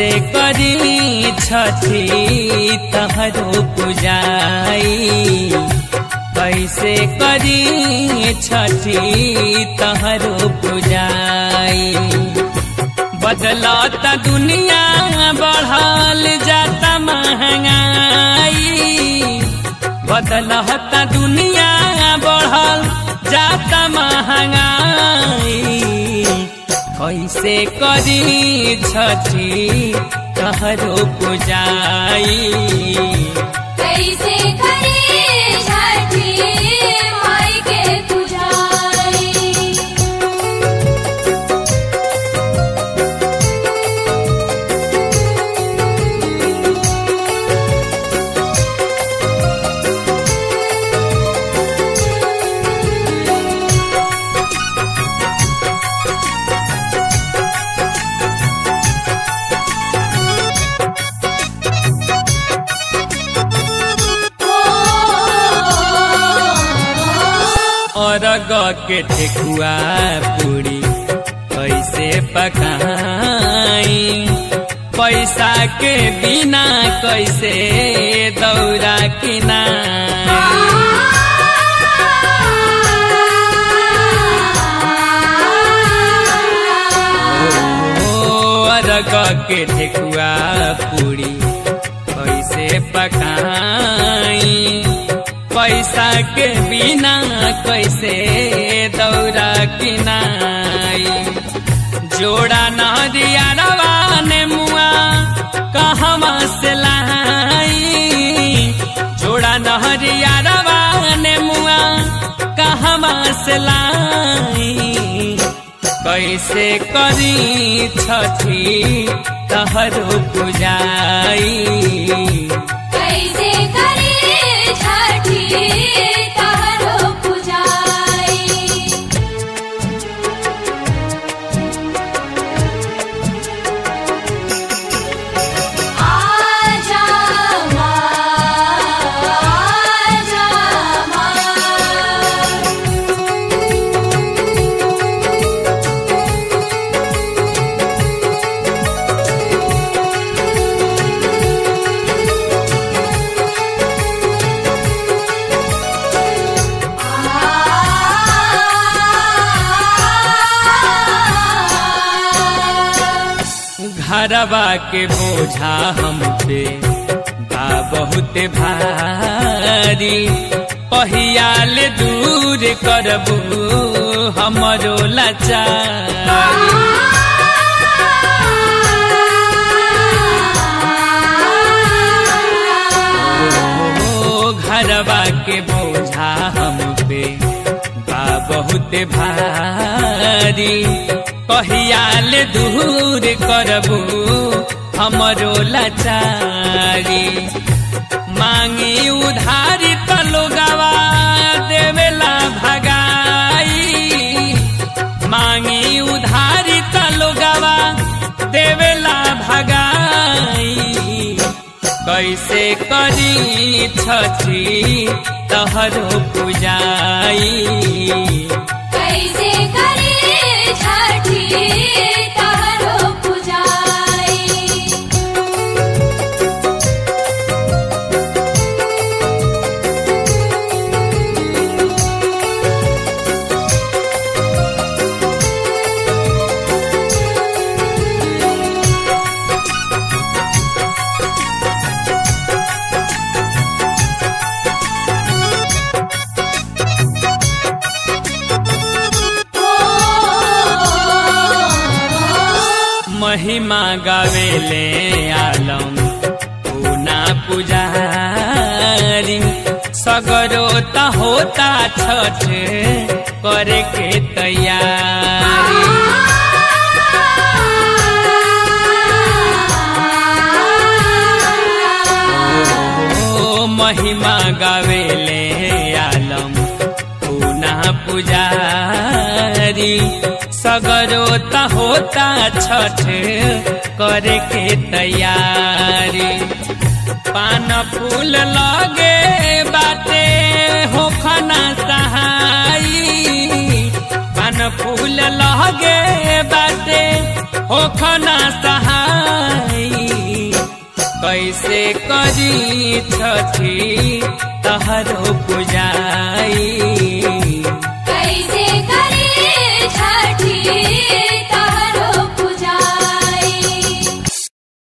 कैसे करी छठी तहरो पुजाई कैसे करी छठी तहरो पुजाई बदलता दुनिया बढ़ल जाता महंगाई बदलता दुनिया बढ़ल जाता महंगाई कैसे करी छठी तहरो पुजाई कैसे करे छठी माई के पुजारी अरग के ठेकुआ पूरी कैसे पकाई पैसा के बिना कैसे दौरा अरग के ठेकुआ पूरी कैसे पकाई पैसा के बिना कैसे दौरा किनाई जोड़ा नदिया रवाने मुआ कहवा से लाई जोड़ा नहरिया रवाने मुआ कहवा से लाई कैसे करी छठी तहरो पुजाई कैसे करे छठी तहरो पुजारी आजा माँ आजा माँ घरवा के बोझा हम पे बा बहुत भारी पहियाल दूर करबू हमरो लाचारी ओ घरवा के बोझा हम पे बा बहुत भारी कहियाल दूर करबू हमरो लाचारी मांगी उधारी त लोगवा देवेला भगाई मांगी उधारी त लोगवा देवेला भगाई कैसे करी छठी तहरो पुजाई कैसे करे छठी तहरो पुजारी महिमा गावेले आलम पूना पुजारी सगरो त होता छठ करे के तैयारी ओ महिमा गावेले आलम पूना पुजारी सगरो त होता छठ करे के तैयारी पान फूल लगे बाटे होखना सहाई पान फूल लगे बाटे होखना सहाई कैसे करी छठी तहरो पुजाई कैसे करे छठी